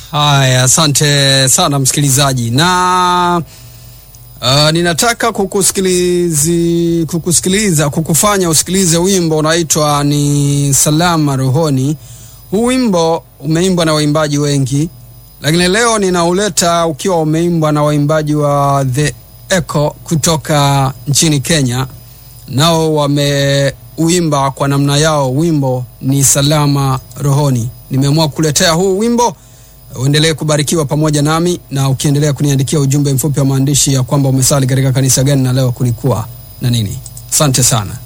Haya, asante sana msikilizaji, na uh, ninataka kukusikilizi, kukusikiliza kukufanya usikilize wimbo unaitwa ni Salama Rohoni. Huu wimbo umeimbwa na waimbaji wengi, lakini leo ninauleta ukiwa umeimbwa na waimbaji wa The Echo kutoka nchini Kenya, nao wameuimba kwa namna yao. Wimbo ni Salama Rohoni. Nimeamua kukuletea huu wimbo uendelee kubarikiwa pamoja nami, na ukiendelea kuniandikia ujumbe mfupi wa maandishi ya kwamba umesali katika kanisa gani na leo kulikuwa na nini. Asante sana.